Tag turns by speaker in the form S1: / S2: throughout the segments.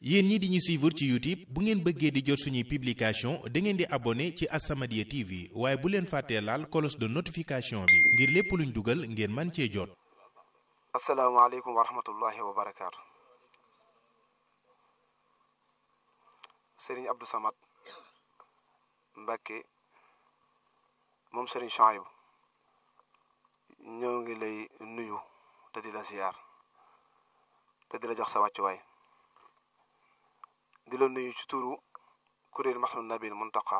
S1: yéen ñi di ñu suivre ci YouTube bu ngeen bëggee di jot suñuy publication da ngeen di abonné ci As-Samadiyya TV waaye bu leen fàttee laal cloche de notification bi ngir lépp luñ dugal ngeen man cee jot.
S2: asalaamaaleykum wa rahmatullahi wa barakaatu. Serigne Abdou Samad Mbacké moom Serigne Chouaïb ñoo ngi lay nuyu te di la ziyaar te di la jox sa wàccuwaay di la nuyu ci turu kuréel Mahmoud Nabil Muntaqa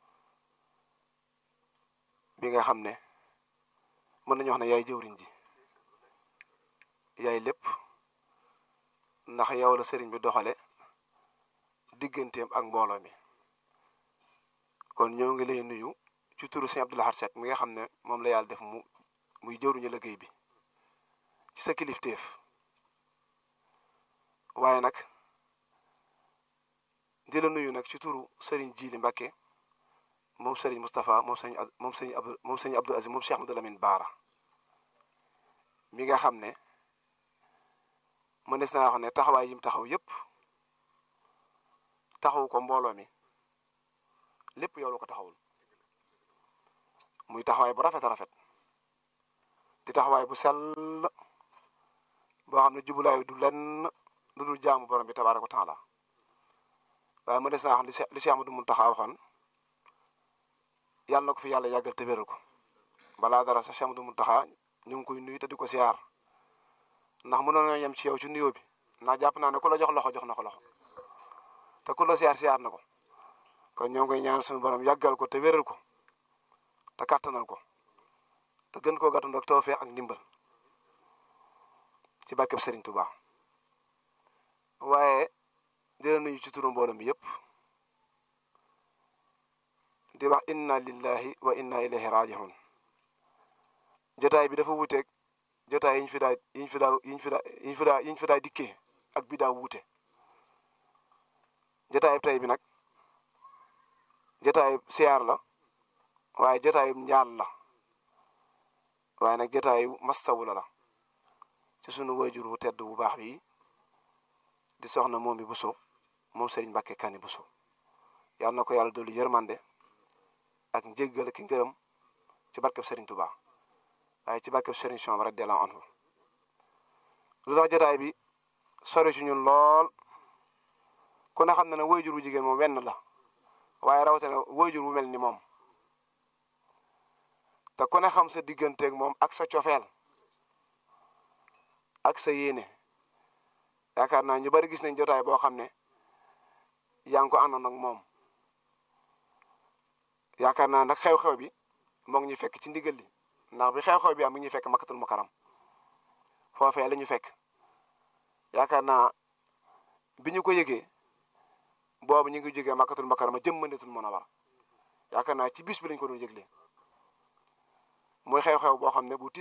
S2: bi nga xam ne mën nañu wax ne yaay jëwriñ ji yaay lépp ndax yow la sëriñ bi doxale digganteem ak mbooloo mi kon ñoo ngi lay nuyu ci turu sëñ Abdou Lahad Seck mi nga xam ne moom la yàlla def mu muy jëwriñu liggéey bi ci sa kilifteef waaye nag di la nuyu nag ci turu sëriñ Jili Mbacké moom sëriñ Moustapha moom sëriñ moom sëriñ Abdou moom sëriñ Abdou Aziz moom Cheikh Amadou Lamine Baara mi nga xam ne mënees naa wax ne taxawaay yim taxaw yépp taxaw ko mbooloo mi lépp yow la ko taxawul muy taxawaay bu rafet a rafet di taxawaay bu sell boo xam ne jubulaay du lenn lu dul jaamu borom bi tabaaraka wa taala waaye mënees naa wax li Cheikh Amadou Mountakha waxoon yàlla na ko fi yàlla yàggal te wéral ko balaa dara sa Cheikh Amadou Mountakha ñu ngi koy nuyu te di ko siyaar ndax mënoon nañoo yem ci yow ci nuyoo bi ndax jàpp naa ne ku la jox loxo jox na ko loxo te ku la siyaar siyaar na ko kon ñoo ngi koy ñaan suñu borom yàggal ko te wéral ko te kàttanal ko te gën koo gàttandu ak tawfeex ak ndimbal ci barkeb Serigne Touba waaye dina nuyu ci turu mbooloo mi yëpp di wax inna lillahi wa inna ilayhi raji'un jotaay bi dafa wuuteeg jotaay yi ñu fi daa yi ñu fi daa yi ñu fi daa yi ñu fi daa yi ñu fi daa dikkee ak bi daa wuute jotaay tey bi nag jotaay siyaar la waaye jotaay njaal la waaye nag jotaay mastawu la la ci sunu wayjur wu tedd bu baax bi di soxna moom bi Bousso moom Serigne Mbacké Kani Bousso yàlla na ko yàlla dolli yërmande ak njéggal ki ngërëm ci barkeb Serigne Touba waaye ci barkeb Serigne Chouaïb radiyallahu anhu lu tax jotaay bi sori ci ñun lool ku ne xam na ne wayjur wu jigéen moom wenn la waaye rawatina wayjur wu mel ni moom te ku ne xam sa digganteeg moom ak sa cofeel ak sa yéene yaakaar naa ñu bari gis nañ jotaay boo xam ne yaa ngi ko àndoon ak moom yaakaar naa nag xew-xew bi moo ngi ñu fekk ci ndigal li ndax bi xew-xew bi am mi ngi ñu fekk makkatul mukarram foofee la ñu fekk yaakaar naa bi ñu ko yëgee boobu ñu ngi jógee makkatul mukarram jëm Madinatul Munawwara yaakaar naa ci bis bi lañ ko doon yëgle muy xew-xew boo xam ne bu